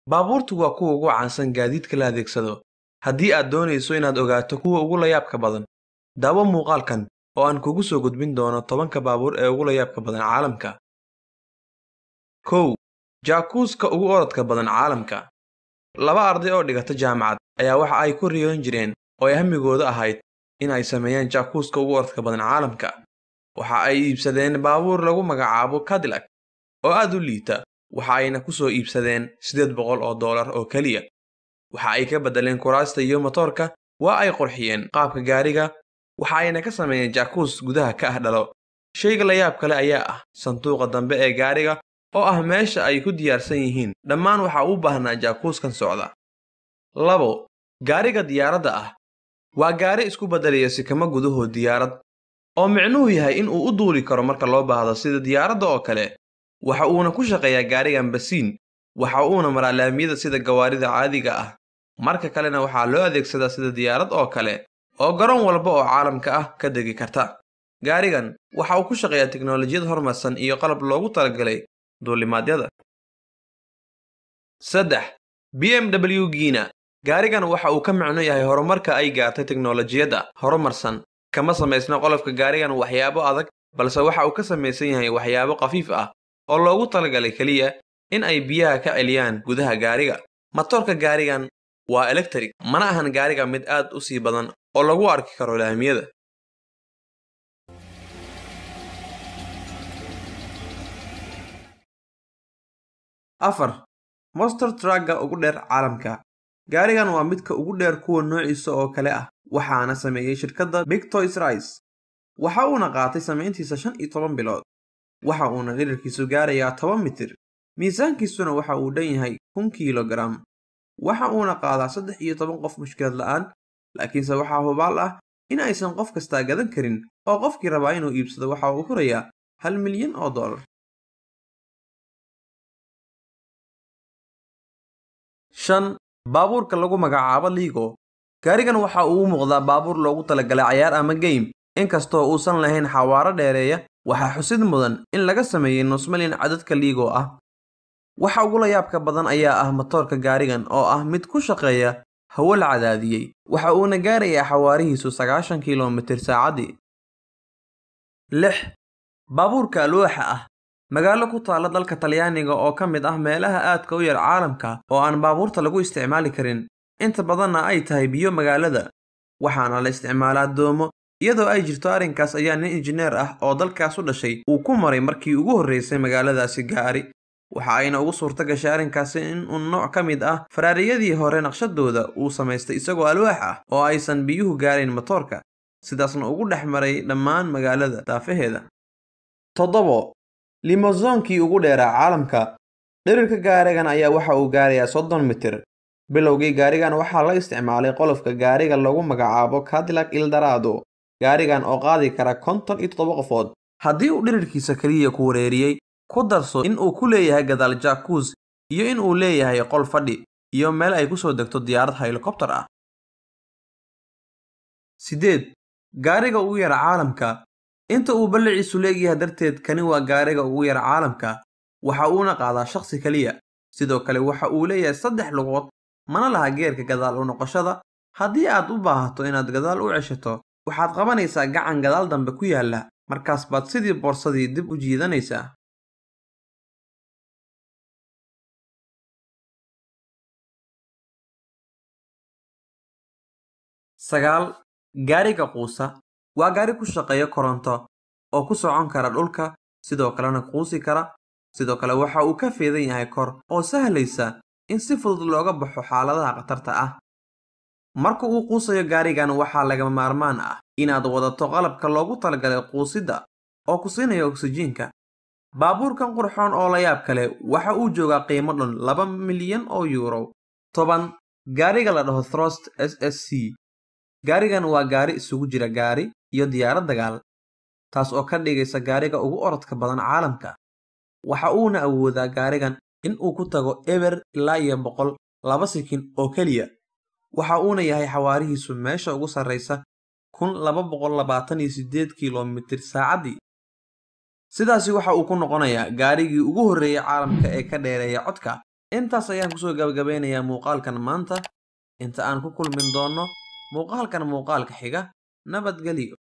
baabuurtu waa kuwa ugu caansan gaadiidka la adeegsado haddii aad doonayso inaad ogaato kuwa ugu layaabka badan daawo muuqaalkan oo aan kugu soo gudbin doono tobanka baabuur ee ugu layaabka badan caalamka kow jaakuuska ugu orodka badan caalamka laba arday oo dhigata jaamacad ayaa waxa ay ku riyoon jireen oo ay hamigooda ahayd in ay sameeyaan jaakuuska ugu orodka badan caalamka waxa ay iibsadeen baabuur lagu magacaabo cadillac oo aad u liita waxa ayna ku soo iibsadeen siddeed boqol oo dollar oo keliya waxa ay ka beddeleen kuraasta iyo motoorka waa ay qurxiyeen qaabka gaariga waxa ayna ka sameeyeen jaakuus gudaha ka ah dhalo shayga layaab kale ayaa ah sanduuqa dambe ee gaariga oo ah meesha ay ku diyaarsan yihiin dhammaan waxa u baahnaa jaakuuskan socda labo gaariga diyaaradda ah waa gaari isku beddelaya sikamo gudahood diyaarad oo micnuhu yahay in uu u duuli karo marka loo baahdo sida diyaaradda oo kale waxa uuna ku shaqeeyaa gaarigan basiin waxa uuna maraa laamiyada sida gawaarida caadiga ah marka kalena waxaa loo adeegsadaa sida diyaarad oo kale oo garoon walba oo caalamka ah ka degi karta gaarigan waxa uu ku shaqeeyaa tiknolojiyad horumarsan iyo qalab loogu talagalay duulimaadyada saddex b m w giina gaarigan waxa uu ka micno yahay horumarka ay gaartay tiknolojiyadda horumarsan kama samaysna qolofka gaarigan waxyaabo adag balse waxa uu ka samaysan yahay waxyaabo khafiif ah oo loogu talagalay keliya in ay biyaha ka celiyaan gudaha gaariga matoorka gaarigan waa electric mana ahan gaariga mid aad u sii badan oo lagu arki karo laamiyada afar monster trugga ugu dheer caalamka gaarigan waa midka ugu dheer kuwa noociisa oo kale ah waxaana sameeyey shirkadda big toys rice waxa uuna qaatay samayntiisa shan iyo toban bilood waxa uuna dhirarkiisu gaarayaa toban mitir miisaankiisuna waxa uu dhan yahay kun kilogaram waxa uuna qaadaa saddex iyo toban qof mushkilad la'aan laakiinse waxaa hubaal ah in aysan qof kastaa gadan karin oo qofkii rabaa inuu iibsado waxa uu hurayaa hal milyan oo dollar shan baabuurka lagu magacaabo liigo gaarigan waxa uu u muuqdaa baabuur loogu talagalay cayaar ama geym inkastoo uusan lahayn xawaaro dheereeya waxaa xusid mudan in laga sameeyey nusmalin cadadka liigo ah waxa ugu layaabka badan ayaa ah matoorka gaarigan oo ah mid ku shaqeeya hawo la cadaadiyey waxa uuna gaarayaa xawaarihiisu sagaashan kilomitir saacaddii lix baabuurka alwaaxa ah magaalo ku taalla dalka talyaaniga oo ka mid ah meelaha aadka u yar caalamka oo aan baabuurta lagu isticmaali karin inta badanna ay tahay biyo magaalada waxaana la isticmaalaa doomo iyadoo ay jirto arrinkaas ayaa nin injineer ah oo dalkaas u dhashay uu ku maray markii ugu horraysay magaaladaasi gaari waxa ayna ugu suurta gashay arrinkaasi in uun nooc ka mid ah faraariyadii hore naqshadooda uu samaystay isagoo alwaax ah oo aysan biyuhu gaarayn matoorka sidaasna ugu dhex maray dhammaan magaalada daafaheeda toddobo limosoonkii ugu dheeraa caalamka dhirirka gaarigan ayaa waxa uu gaarayaa soddon mitir bilowgii gaarigan waxaa la isticmaalay qolofka gaariga lagu magacaabo cadillac ildarado gaarigan oo qaadi kara konton iyo toddoba qofood haddii uu dhirirkiisa keliya ku wareeriyey ku darso in uu ku leeyahay gadaal jaakuus iyo in uu leeyahay qol fadhi iyo meel ay ku soo degto diyaarad helikobtar ah sideed gaariga ugu yara caalamka inta uu balliciisu leegyahay darteed kani waa gaariga ugu yara caalamka waxa uuna qaadaa shakhsi keliya sidoo kale waxa uu leeyahay saddex lugood mana laha geerka gadaal u noqoshada haddii aad u baahato inaad gadaal u ceshato waxaad qabanaysaa gacan gadaal dambe ku yaalla markaas baad sidii boorsadii dib u jiidanaysaa sagaal gaariga quusa waa gaari ku shaqeeya koronto oo ku socon kara dhulka sidoo kalena quusi kara sidoo kale waxa uu ka feedan yahay kor oo sahlaysa in si fudud looga baxo xaaladaha khatarta ah marka uu quusayo gaarigan waxaa lagama maarmaan ah inaad wadato qalabka loogu talagalay quusidda oo ku siinaya oksijiinka baabuurkan qurxoon oo layaab kale waxa uu joogaa qiimo dhan laba milyan oo yuuro toban gaariga la dhaho throst s s c gaarigan waa gaari isugu jira gaari iyo diyaarad dagaal taas oo ka dhigaysa gaariga ugu orodka badan caalamka waxa uuna awoodaa gaarigan in uu ku tago eber ilaa iyo boqol laba sikin oo keliya waxa uuna yahay xawaarihiisu meesha ugu sarraysa kun laba boqol labaatan iyo siddeed kilomitir saacaddii sidaasi waxa uu ku noqonayaa gaarigii ugu horreeyay caalamka ee ka dheereeya codka intaas ayaan kusoo gabagabeynayaa muuqaalkan maanta inta aan ku kulmin doonno muuqaalkan muuqaalka xiga nabadgelyo